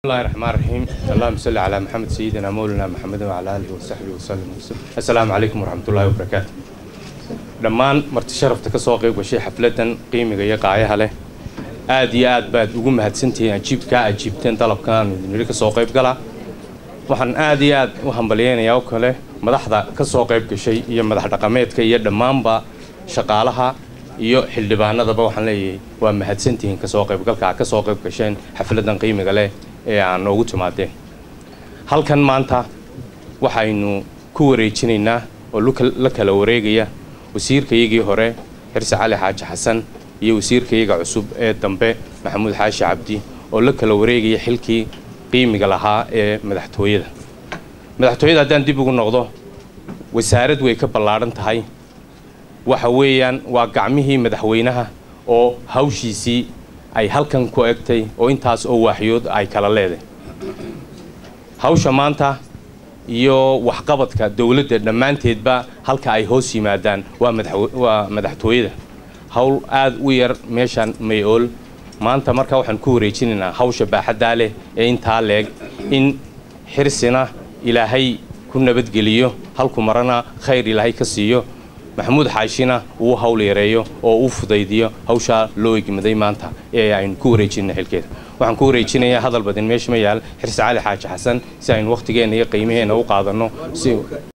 bismillahi raxmaan raxiim allahuma salli calaa maxamed sayidina mowlana maxamedin wacalaa aalihi wasaxbihi wasallam assalaamu calaykum waraxmatullaahi wabarakaatu dhammaan marti sharafta ka soo qayb gashay xafladdan qiimiga iyo qaayaha leh aad iyo aad baad ugu mahadsantihiin ajiibkaa ajiibteen dalabkan nidhi ka soo qayb gala waxaan aad iyo aad u hambalyeynayaa oo kale madaxda ka soo qayb gashay iyo madax dhaqameedka iyo dhammaanba shaqaalaha iyo xildhibaanadaba waxaan leeyahay waa mahadsantihiin kasoo qaybgalkaa ka soo qayb gasheen xafladdan qiimiga leh ee aan noogu timaadeen halkan maanta waxaynu ku wareejinaynaa oo la kala wareegaya wasiirkayagii hore xirse cali xaaji xasan iyo wasiirkayaga cusub ee dambe maxamuud xaashi cabdi oo la kala wareegaya xilkii qiimiga lahaa ee madaxtooyada madaxtooyada haddaan dib ugu noqdo wasaarad way ka ballaadhan tahay waxa weeyaan waa gacmihii madaxweynaha oo hawshiisii ay halkan ku egtay oo intaas oo waaxyood ay kala leedahay hawsha maanta iyo waxqabadka dowladda dhammaanteedba halka ay hoos yimaadaan waa madaxtooyada hawl aad u yar meeshaan may-ool maanta markaa waxaan ku wareejinaynaa hawsha baaxaddaa leh ee intaa leeg in xirsina ilaahay ku nabadgeliyo halku marana khayr ilaahay ka siiyo maxamuud xaashina uu hawl yareeyo oo uu fudaydiyo hawshaa loo egmaday maanta ee aynu ku wareejinay xilkeeda waxaan ku wareejinayaa hadal badin meesha ma yaal xirse cali xaaji xasan si aynu wakhtigeenna iyo qiimaheenna u qaadanno si